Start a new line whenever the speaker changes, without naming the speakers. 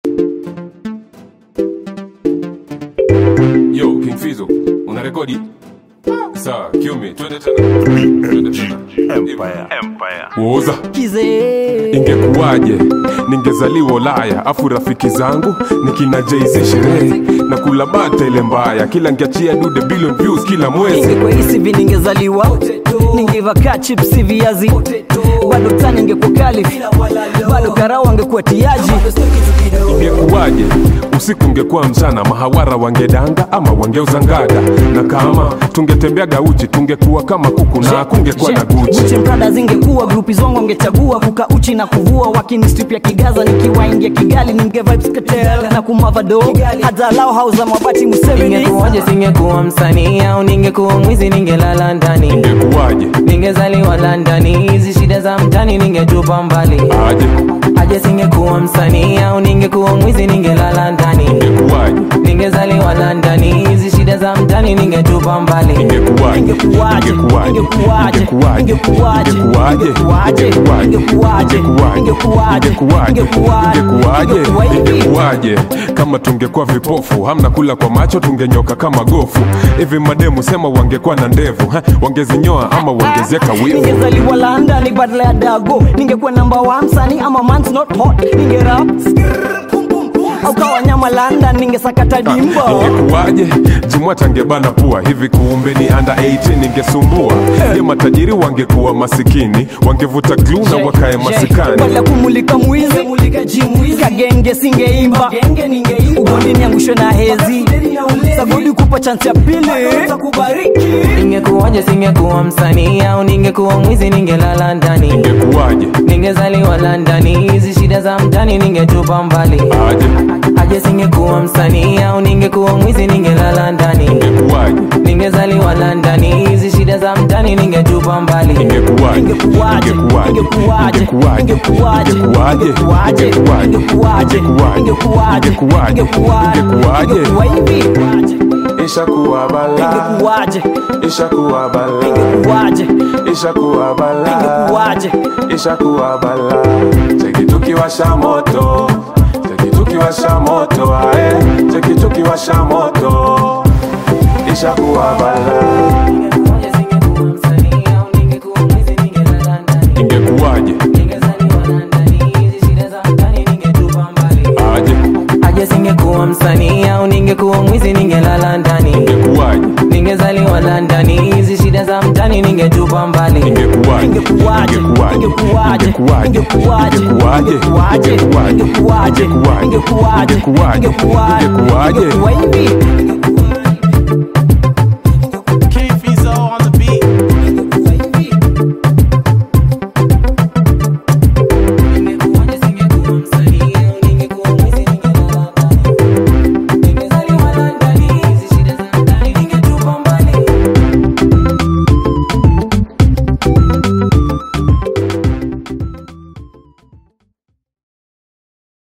Yo, King Fizo, una rekodi? Sawa, kiume, twende tena. Twende tena.
Empire. Empire.
Woza.
Kize.
Ingekuwaje ningezaliwa Ulaya, afu rafiki zangu nikina Jay-Z sherehe na kula bata ile mbaya, kila ngiachia dude billion views kila mwezi.
ingekuwa hisi hivi ningezaliwa ningevaka chipsi viazi bado tani ingekuwa kali bado karao angekuwa tiaji
Ingekuwaje usiku ungekuwa mchana, mahawara wangedanga ama wangeuza ngada, na kama tungetembeaga uchi tungekuwa kama kuku na kungekuwa na Gucci.
Gucci Prada zingekuwa grupi zongo wangechagua kuka uchi na kuvua wakini strip ya Kigaza nikiwaingia Kigali ninge vibes katel na kumavado hata lao house za mabati Museveni
Ingekuwaje singekuwa msanii au ningekuwa mwizi ningelala ndani
Ingekuwaje
ningezaliwa Londoni hizi shida za mtani ningetupa mbali
aje,
aje singekuwa msanii au ningekuwa mwizi ningelala ndani
ingekuwaje,
ningezaliwa Londoni hizi shida za mtani ningetupa mbali
ingekuwaje,
Ingekuwaje?
ingekuwaje,
Ingekuwaje?
ingekuwaje,
Ingekuwaje?
ingekuwaje,
Ingekuwaje?
ingekuwaje,
Ingekuwaje?
ingekuwaje,
Ingekuwaje?
ingekuwaje,
Ingekuwaje?
ingekuwaje,
Ingekuwa hivi?
ingekuwaje kama tungekuwa vipofu, hamna kula kwa macho, tungenyoka kama gofu. Hivi mademu sema wangekuwa na ndevu ha? wangezinyoa ama wangezieka wivu.
ningezaliwa London badala ya dago ningekuwa namba wa msanii ama man's not hot ningerap au kawa nyama London ningesakata dimba
ingekuwaje jimwata angebana pua hivi kumbe ni under 18 ningesumbua ye matajiri wangekuwa masikini wangevuta glue na wakae masikani
wala kumulika mwizi kagenge singeimba ugondi niangushwe na hezi sagodi kupa chance ya pili
Ingekuwaje singekuwa msanii au ningekuwa mwizi ningelala ndani
ingekuwaje
ningezaliwa Londoni hizi shida za mtani ningetupa mbali
aje
aje singekuwa msanii au ningekuwa mwizi ningelala ndani
ingekuwaje
ningezaliwa Londoni hizi shida za mtani ningetupa mbali
ingekuwaje
Ingekuwaje?
ingekuwaje
Ingekuwaje?
ingekuwaje
Ingekuwaje?
ingekuwaje
Ingekuwaje?
ingekuwaje
Ingekuwaje?
ingekuwaje
Ingekuwaje?
ingekuwaje ingekuwaje
Ingekuwa hivi
ishakuwa bala
ingekuwaje
ishakuwa bala
ingekuwaje
ishakuwa bala
ingekuwaje
ishakuwa bala cheki tukiwasha moto cheki tukiwasha moto ae cheki tukiwasha moto ishakuwa bala
Ingekuwaje singekuwa msanii au ningekuwa mwizi ningelala ndani
ingekuwaje
ningezaliwa Londoni hizi shida za mtani ningetupa mbali
aje
aje singekuwa msanii au ningekuwa mwizi ningelala ndani
ingekuwaje
ningezaliwa Londoni hizi shida za mtani ningetupa mbali
ingekuwaje
ingekuwaje ingekuwaje ingekuwaje
ingekuwaje
ingekuwaje
ingekuwaje
ingekuwaje ingekuwaje
ingekuwaje
ingekuwaje
ingekuwaje
ingekuwa hivi